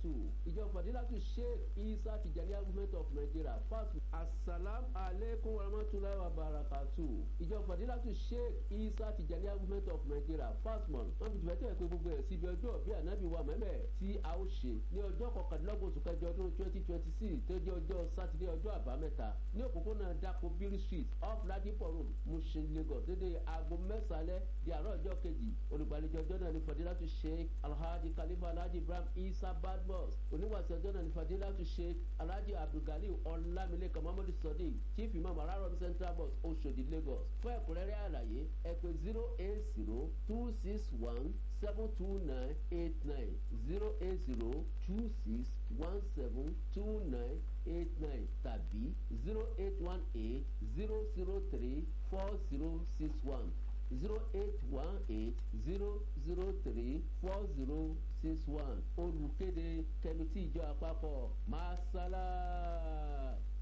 barakatu ìjọ fadilatu sheikh isa tijaniya movement of nigeria fast asalam aleykum warahmatulahi wabarakatu ìjọ fadilatu sheikh isa tijaniya movement of nigeria fastmon wọn fi tìbẹ́tẹ̀ pé gbogbo ẹ̀ síbi ọjọ́ bí ànábì wa mẹ́mẹ́ tí a ó ṣe ní ọjọ́ kọkàndínlọ́gbọ̀n oṣù kẹjọ ọdún twenty twenty six tó jẹ́ ọjọ́ sátidé ọjọ́ àbámẹ́ta ní òpópónà dako biri street off ladipo road mushin lagos dédé aago mẹ́sàlẹ̀ di àárọ̀ ọjọ́ kejì olùgbàlejò ọjọ́ náà ní fadilatu sheikh alhaji khalifa alhaji ibrahim isa badmus oníwàsí ọjọ́ náà ní fadilatu sheikh alhaji abdulgali ọlámilékan muhammadu sadiq chief imam ararom central bus oṣodi lagos fún ẹ̀kúnrẹ́rẹ́ àlàyé ẹ pè zero eight zero two six one seven two nine eight nine zero eight zero two six one seven two nine eight nine tàbí zero eight one eight zero zero three four zero six one zero eight one eight zero zero three four zero six one olùkéde kẹmítì ìjọ àpapọ̀ masala.